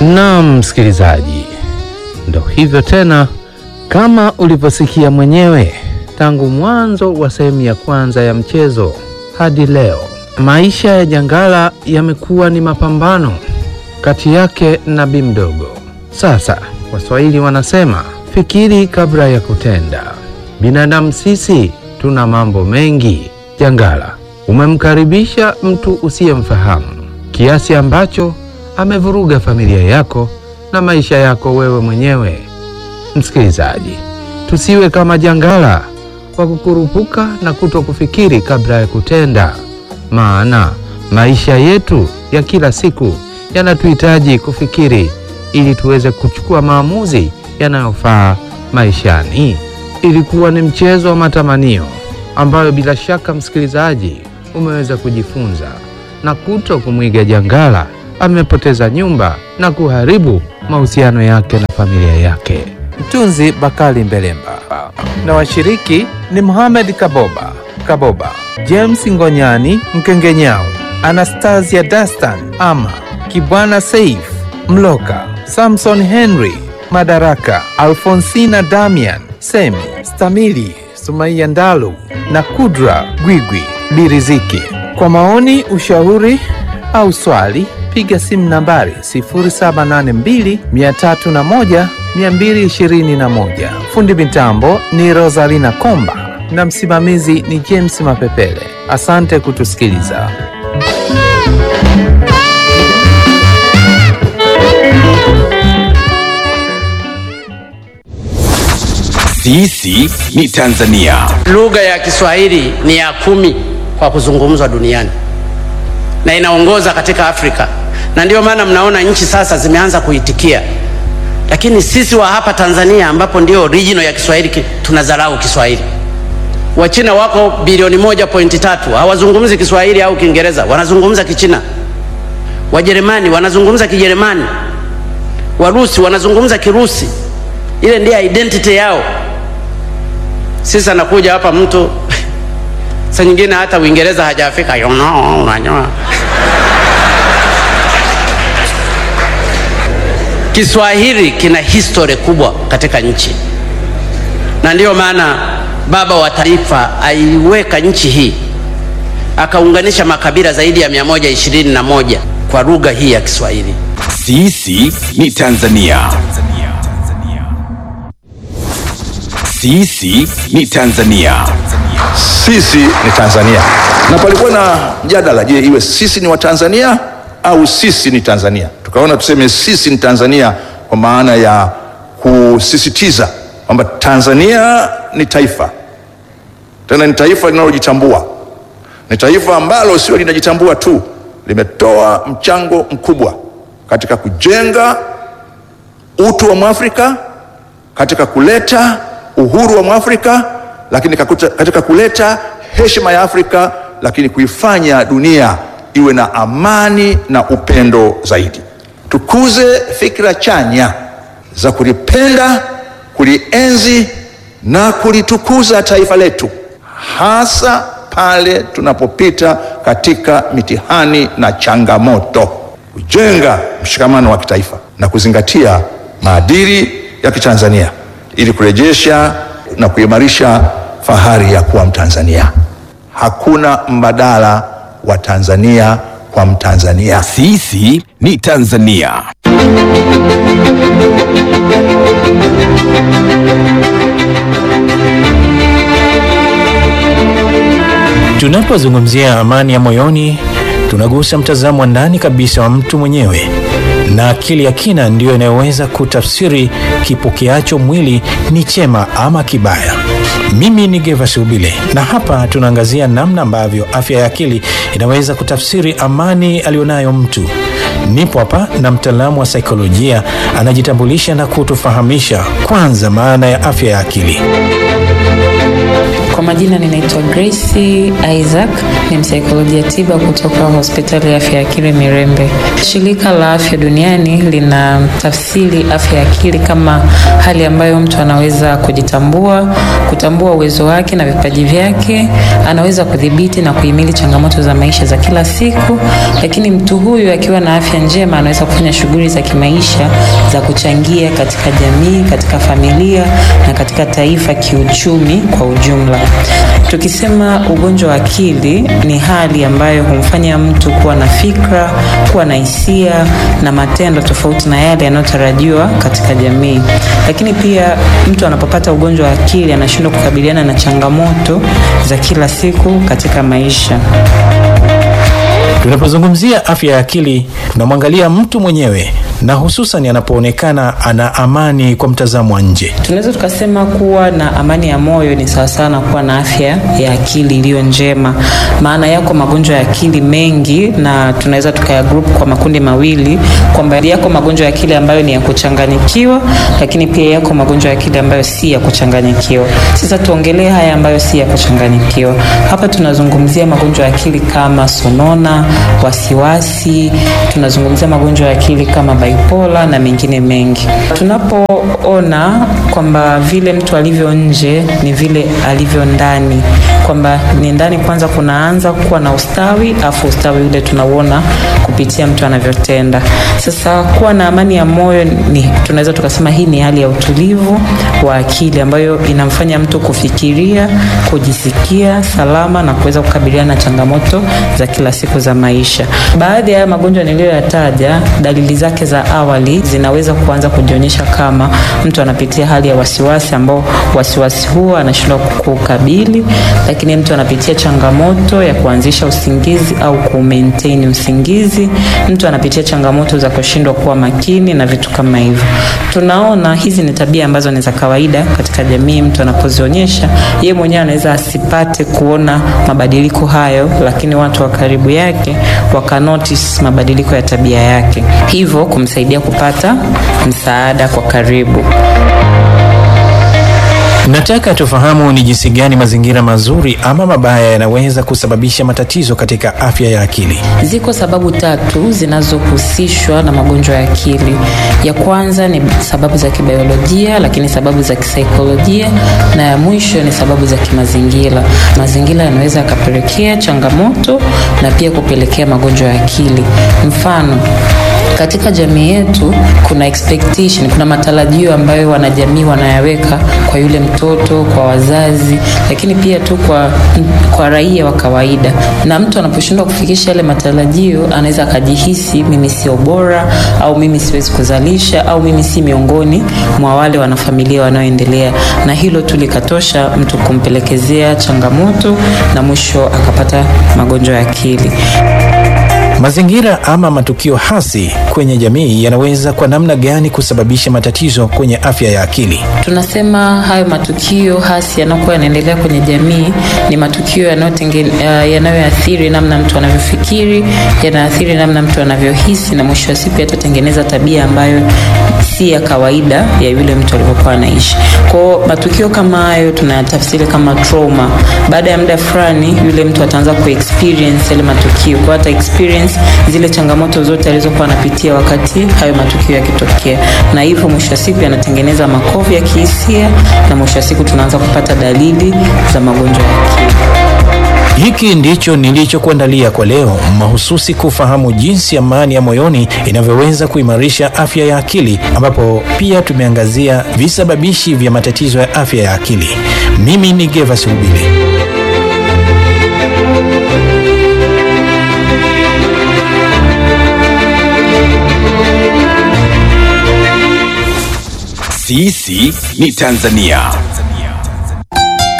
Naam, msikilizaji, ndo hivyo tena, kama ulivyosikia mwenyewe tangu mwanzo wa sehemu ya kwanza ya mchezo hadi leo, maisha ya Jangala yamekuwa ni mapambano kati yake na Bi Mdogo. Sasa Waswahili wanasema fikiri kabla ya kutenda. Binadamu sisi tuna mambo mengi. Jangala, umemkaribisha mtu usiyemfahamu kiasi ambacho amevuruga familia yako na maisha yako wewe mwenyewe. Msikilizaji, tusiwe kama Jangala wa kukurupuka na kuto kufikiri kabla ya kutenda, maana maisha yetu ya kila siku yanatuhitaji kufikiri ili tuweze kuchukua maamuzi yanayofaa maishani. Ilikuwa ni mchezo wa matamanio ambayo bila shaka msikilizaji umeweza kujifunza na kuto kumwiga Jangala amepoteza nyumba na kuharibu mahusiano yake na familia yake. Mtunzi Bakali Mbelemba na washiriki ni Mohamed Kaboba Kaboba, James Ngonyani Mkengenyao, Anastasia Dastan Ama Kibwana Saif Mloka, Samson Henry Madaraka, Alfonsina Damian Semi Stamili Sumaiya Ndalu na Kudra Gwigwi Biriziki. Kwa maoni, ushauri au swali piga simu nambari 0782 301 221. Fundi mitambo ni Rosalina Komba na msimamizi ni James Mapepele. Asante kutusikiliza. Sisi ni Tanzania. Lugha ya Kiswahili ni ya kumi kwa kuzungumzwa duniani na inaongoza katika Afrika, na ndiyo maana mnaona nchi sasa zimeanza kuitikia, lakini sisi wa hapa Tanzania ambapo ndio original ya Kiswahili ki- tunadharau Kiswahili. Wachina wako bilioni moja pointi tatu hawazungumzi Kiswahili au Kiingereza, wanazungumza Kichina. Wajerumani wanazungumza Kijerumani, Warusi wanazungumza Kirusi. Ile ndiyo identity yao. Sisi anakuja hapa mtu saa nyingine hata Uingereza hajafika, you know, unajua. Kiswahili kina history kubwa katika nchi, na ndiyo maana baba wa taifa aiweka nchi hii akaunganisha makabila zaidi ya 121 kwa lugha hii ya Kiswahili. Sisi ni Tanzania. Sisi ni Tanzania. Sisi ni Tanzania, na palikuwa na mjadala, je, iwe sisi ni Watanzania au sisi ni Tanzania? Tukaona tuseme sisi ni Tanzania kwa maana ya kusisitiza kwamba Tanzania ni taifa, tena ni taifa linalojitambua, ni taifa ambalo sio linajitambua tu, limetoa mchango mkubwa katika kujenga utu wa Mwafrika, katika kuleta uhuru wa Mwafrika, lakini kakuta- katika kuleta heshima ya Afrika, lakini kuifanya dunia iwe na amani na upendo zaidi. Tukuze fikra chanya za kulipenda, kulienzi na kulitukuza taifa letu, hasa pale tunapopita katika mitihani na changamoto, kujenga mshikamano wa kitaifa na kuzingatia maadili ya Kitanzania ili kurejesha na kuimarisha fahari ya kuwa Mtanzania. Hakuna mbadala wa Tanzania kwa Mtanzania. Sisi ni Tanzania. Tunapozungumzia amani ya moyoni, tunagusa mtazamo wa ndani kabisa wa mtu mwenyewe, na akili ya kina ndiyo inayoweza kutafsiri kipokeacho mwili ni chema ama kibaya. Mimi ni Gervas Ubile, na hapa tunaangazia namna ambavyo afya ya akili inaweza kutafsiri amani aliyonayo mtu. Nipo hapa na mtaalamu wa saikolojia anajitambulisha na kutufahamisha kwanza maana ya afya ya akili. Kwa Kwa majina ninaitwa Grace Isaac, ni msaikolojia tiba kutoka hospitali ya afya ya akili Mirembe. Shirika la Afya Duniani lina tafsiri afya ya akili kama hali ambayo mtu anaweza kujitambua, kutambua uwezo wake na vipaji vyake, anaweza kudhibiti na kuhimili changamoto za maisha za kila siku, lakini mtu huyu akiwa na afya njema anaweza kufanya shughuli za kimaisha za kuchangia katika jamii, katika familia na katika taifa kiuchumi kwa ujumla. Tukisema ugonjwa wa akili ni hali ambayo humfanya mtu kuwa na fikra, kuwa na hisia na matendo tofauti na yale yanayotarajiwa katika jamii. Lakini pia mtu anapopata ugonjwa wa akili anashindwa kukabiliana na changamoto za kila siku katika maisha. Tunapozungumzia afya ya akili, tunamwangalia mtu mwenyewe na hususan anapoonekana ana amani kwa mtazamo wa nje. Tunaweza tukasema kuwa na amani ya moyo ni sawasawa na kuwa na afya ya akili iliyo njema. Maana yako magonjwa ya akili mengi, na tunaweza tukaya group kwa makundi mawili, kwamba yako magonjwa ya akili ambayo ni ya kuchanganyikiwa, lakini pia yako magonjwa ya akili ambayo si ya kuchanganyikiwa. Sasa tuongelee haya ambayo si ya kuchanganyikiwa. Hapa tunazungumzia magonjwa ya akili kama sonona, wasiwasi, tunazungumzia magonjwa ya akili kama bipolar na mengine mengi. Tunapoona kwamba vile mtu alivyo nje ni vile alivyo ndani, kwamba ni ndani kwanza kunaanza kuwa na ustawi, afu ustawi ule tunauona kupitia mtu anavyotenda. Sasa kuwa na amani ya moyo ni tunaweza tukasema hii ni hali ya utulivu wa akili ambayo inamfanya mtu kufikiria, kujisikia salama na kuweza kukabiliana na changamoto za kila siku za maisha. Baadhi ya magonjwa niliyoyataja, dalili zake za awali zinaweza kuanza kujionyesha kama mtu anapitia hali ya wasiwasi, ambao wasiwasi huo anashindwa kukabili, lakini mtu anapitia changamoto ya kuanzisha usingizi au ku maintain usingizi. Mtu anapitia changamoto za kushindwa kuwa makini na vitu kama hivyo. Tunaona hizi ni tabia ambazo ni za kawaida katika jamii. Mtu anapozionyesha yeye mwenyewe anaweza asipate kuona mabadiliko hayo, lakini watu wa karibu yake waka notice mabadiliko ya tabia yake, hivyo kumsaidia kupata msaada kwa karibu. Nataka tufahamu ni jinsi gani mazingira mazuri ama mabaya yanaweza kusababisha matatizo katika afya ya akili. Ziko sababu tatu zinazohusishwa na magonjwa ya akili. Ya kwanza ni sababu za kibiolojia, lakini sababu za kisaikolojia, na ya mwisho ni sababu za kimazingira. Mazingira yanaweza yakapelekea changamoto na pia kupelekea magonjwa ya akili. Mfano, katika jamii yetu kuna expectation, kuna matarajio ambayo wanajamii wanayaweka kwa yule mtoto, kwa wazazi, lakini pia tu kwa, kwa raia wa kawaida. Na mtu anaposhindwa kufikisha yale matarajio, anaweza akajihisi mimi sio bora, au mimi siwezi kuzalisha, au mimi si miongoni mwa wale wanafamilia wanaoendelea, na hilo tu likatosha mtu kumpelekezea changamoto na mwisho akapata magonjwa ya akili. Mazingira ama matukio hasi kwenye jamii yanaweza kwa namna gani kusababisha matatizo kwenye afya ya akili? Tunasema hayo matukio hasi yanayokuwa yanaendelea kwenye jamii ni matukio yanayoathiri namna mtu anavyofikiri, yanaathiri namna mtu anavyohisi, na mwisho wa siku yatatengeneza tabia ambayo si ya kawaida ya yule mtu alivyokuwa anaishi. Kwa matukio kama hayo tunayatafsiri kama trauma. Baada ya muda fulani, yule mtu ataanza kuexperience yale matukio, kwa hata experience zile changamoto zote alizokuwa anapitia wakati hayo matukio yakitokea, na hivyo mwisho wa siku yanatengeneza makovu ya kihisia, na mwisho wa siku tunaanza kupata dalili za magonjwa ya akili. Hiki ndicho nilichokuandalia kwa leo, mahususi kufahamu jinsi amani ya moyoni inavyoweza kuimarisha afya ya akili, ambapo pia tumeangazia visababishi vya matatizo ya afya ya akili. Mimi ni Gervas Rubile. Sisi ni Tanzania.